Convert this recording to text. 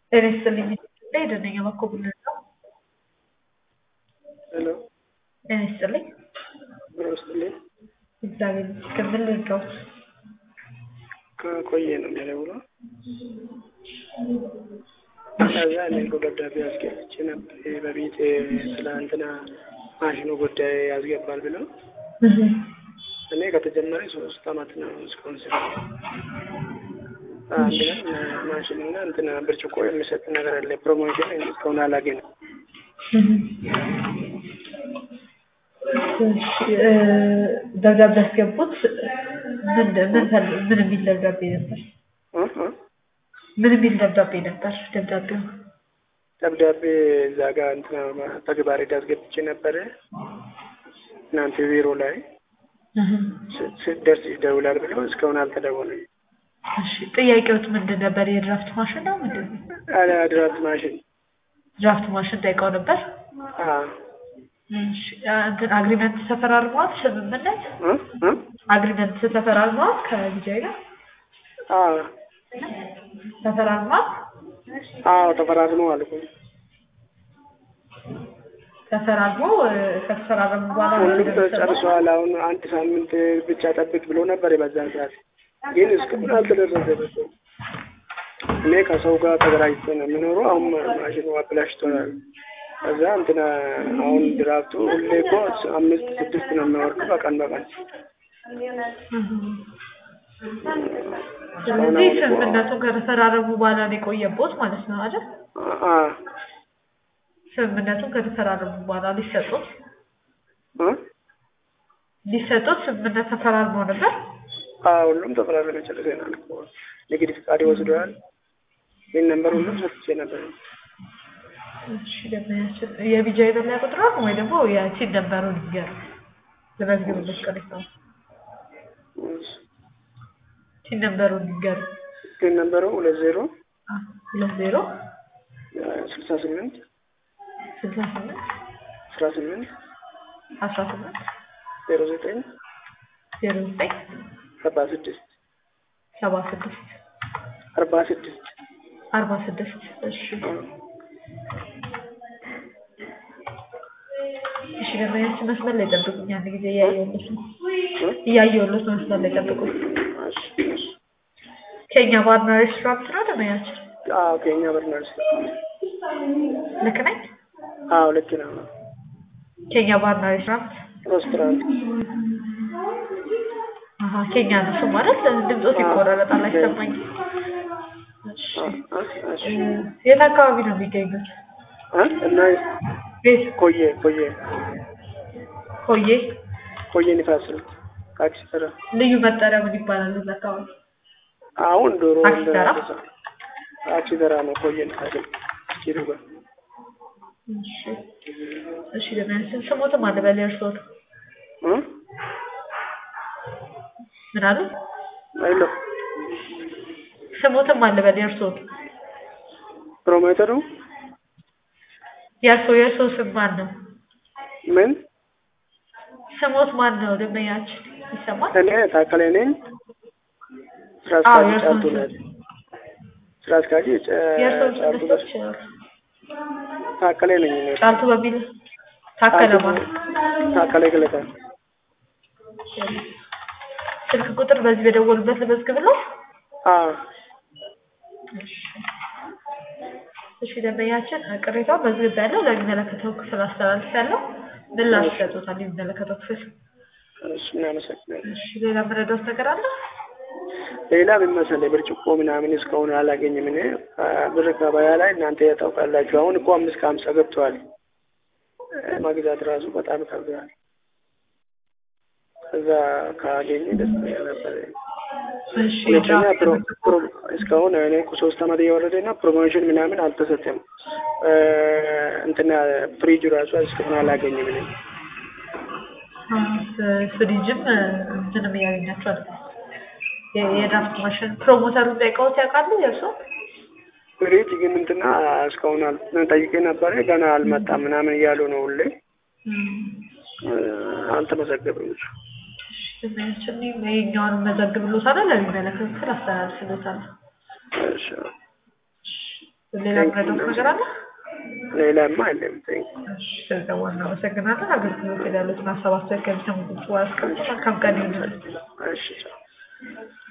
ጤና ይስጥልኝ ኢትዮጵያ የደነኛ መኮብልል ነው። ሄሎ ጤና ይስጥልኝ። ብሮ ውስጥልኝ እግዚአብሔር ይመስገን። ምን ልርዳዎት? ከቆየ ነው የሚደውለው። ከዛ እኔ እኮ ደብዳቤ አስገብቼ ነበር በቤት ትላንትና ማሽኑ ጉዳይ ያስገባል ብለው እኔ ከተጀመረ ሶስት አመት ነው እስካሁን ስራ አንድ ቀን ማሽንና እንትን ብርጭቆ የሚሰጥ ነገር አለ ፕሮሞሽን እስካሁን አላገኝም። ደብዳቤ ያስገቡት ምን ምን ፈል- ምን የሚል ደብዳቤ ነበር? እ እ ምን የሚል ደብዳቤ ነበር? ደብዳቤው ደብዳቤ እዛ ጋር እንትና ተግባር አስገብቼ ነበረ እናንተ ቢሮ ላይ ስ- ስትደርስ ይደውላል ብለው እስካሁን አልተደወለም። እሺ፣ ጥያቄዎት ምንድን ነበር? የድራፍት ማሽን ነው ምንድን ነው? አለ ድራፍት ማሽን ድራፍት ማሽን ጠይቀው ነበር። አ እሺ፣ እንትን አግሪመንት ተፈራርመዋል? ስምምነት እ እ አግሪመንት ተፈራርመዋል? ከቢጃይ ጋር አ ተፈራርመዋል? አዎ ተፈራርመዋል እኮ ተፈራርሞ እ፣ ከተፈራረሙ በኋላ ነው ሁሉም የሚሰማው? ተጨርሷል። አሁን አንድ ሳምንት ብቻ ጠብቅ ብሎ ነበር በዛን ሰዓት፣ ግን እስካሁን አልተደረሰበትም። እኔ ከሰው ጋር ተገራጅቶ ነው የምኖረው። አሁን ማሽኑ አብላሽቶናል። ከዛ እንትና አሁን ድራፍቱ ሁሌ እኮ አምስት ስድስት ነው የሚወርዱ በቀን በቀን ስለዚህ ስምምነቱን ከተፈራረሙ በኋላ ነው የቆየቦት ማለት ነው አይደል? አ ስምምነቱን ከተፈራረሙ በኋላ ሊሰጡት እ ሊሰጡት ስምምነት ተፈራርመው ነበር። አ ሁሉም ተፈራረመ ጨርሰናል እኮ ንግድ ፍቃድ ይወስደዋል። ይህን ነንበር ሁሉም ሰጥቼ ነበር። እሺ ደግሞ ያችን የቢጃ የበላይ ቁጥር ነው ወይ ደግሞ የቲን ነበሩን ይገር ለመዝግብበት ቀሪት ነው ቲን ነበሩን ይገር ይህን ነንበሩ ሁለት ዜሮ ሁለት ዜሮ ስልሳ ስምንት ስልሳ ስምንት አስራ ስምንት አስራ ስምንት ዜሮ ዘጠኝ ዜሮ ዘጠኝ አርባ ስድስት ሰባ ስድስት አርባ ስድስት አርባ ስድስት እሺ እሺ ደግሞ ያችን መስመር ላይ ጠብቁኝ አንድ ጊዜ እያየሁለት ነው እያየሁለት ነው መስመር ላይ ጠብቁኝ ከኛ ባርና ሬስቶራንት ነው ደግሞ ያችን አዎ ከኛ በርናርስ ልክ ነኝ አዎ ልክ ነው ከኛ ባርና ሬስቶራንት ሬስቶራንት አሀ ኬኛ ነው እሱ ማለት ድምፆት ይቆራረጣል አይሰማኝም እሺ እ፣ የት አካባቢ ነው የሚገኙት እና ቤት ኮዬ ኮዬ ኮዬ ኮዬ ንፋስ ነው ታክሲ ተራ ልዩ መጠሪያ ምን ይባላል እዛ አካባቢ አሁን ዶሮ ታክሲ ተራ? ታክሲ ተራ ነው ኮዬ ንፋስ ኪሩ ጋር እሺ እሺ ደግሞ ያችን ስሞትም አለ በላይ እርስዎት እ ምን አሉ አይሎ ስሞትም አለ በላይ እርስዎት ፕሮሞተሩ የእርስዎ የእርስዎ ስም ማን ነው ምን ስሞት ማን ነው ደንበኛችን ይሰማል እኔ ታከለ ነኝ ስራ አዎ አስኪያጅ የእርስዎን ጫልቱ ስም ነኝ ስራ አስኪያጅ ጨ- የእርስዎን ስም ጫልቱ መስጠት ይችላል ታከለ ነኝ እኔ ጫልቱ በሚል ታከለ ማለት ታከለ ገለታ ስልክ ቁጥር በዚህ በደወሉበት ልመዝግብለው አዎ እሺ ደንበኛችን ቅሬታው መዝግብ ያለው ለሚመለከተው ክፍል አስተላልፍ ያለው ምላሽ ይሰጡታል የሚመለከተው ክፍል እሺ እናመሰግናለን እሺ ሌላ መረዳት ነገር አለ ሌላ ምን መሰለህ ብርጭቆ ምናምን እስካሁን አላገኝም። እኔ አ፣ ብር ገበያ ላይ እናንተ ታውቃላችሁ። አሁን እኮ አምስት ከሀምሳ ገብተዋል። እ፣ መግዛት ራሱ በጣም ከብዷል። ከዛ ካገኘ ደስተኛ ነበር። እሺ ሁለተኛ ድራፍት ፕሮ ፕሮ እስካሁን እኔ እኮ ሶስት አመት እየወረደ እና ፕሮሞሽን ምናምን አልተሰጠም። እ፣ እንትና ፍሪጅ ራሱ እስካሁን አላገኝም። እኔ ፍሪጅም እንትንም እያገኛቸው አይደለም የ- የድራፍት ማሽን ፕሮሞተሩን ጠይቀውት ያውቃሉ የእርሶ ፍሪጅ ግን እንትና እስካሁን አል- ጠይቄ ነበረ ገና አልመጣም ምናምን እያሉ ነው ሁሌ እ፣ አልተመዘገበም እሱ ስናያችን የኛውን መዘግብሎታል ለሚመለከት ክፍል አስተላልፍሎታል እሺ ሌላ ምረዳት ነገር አለ? ሌላማ አለም ቴንክ እሺ ስለደወሉ እናመሰግናለን። አገልግሎት ላይ ያሉትን ሀሳብ አስተያየት ከሚሰሙ ቁጥሩ አስቀምጡ። መልካም ቀን ይሁንልን። እሺ ቻው።